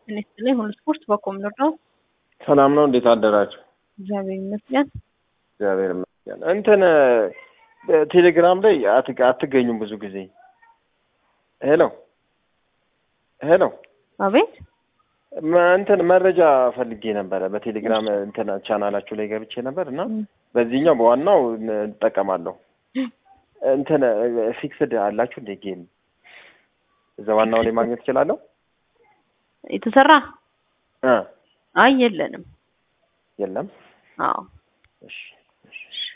ጤና ይስጥልኝ። ሁሉ ስፖርት በኮምዶር ነው። ሰላም ነው። እንዴት አደራችሁ? እግዚአብሔር ይመስገን። እግዚአብሔር ይመስገን። እንትን ቴሌግራም ላይ አት- አትገኙም ብዙ ጊዜ። ሄሎ ሄሎ፣ አቤት መ- እንትን መረጃ ፈልጌ ነበረ በቴሌግራም እንትን ቻናላችሁ ላይ ገብቼ ነበር እና በዚህኛው በዋናው እንጠቀማለሁ። እንትን ፊክስድ አላችሁ እንደ ጌም እዛ ዋናው ላይ ማግኘት እችላለሁ? የተሰራ እ አይ የለንም። የለም። አዎ እሺ እሺ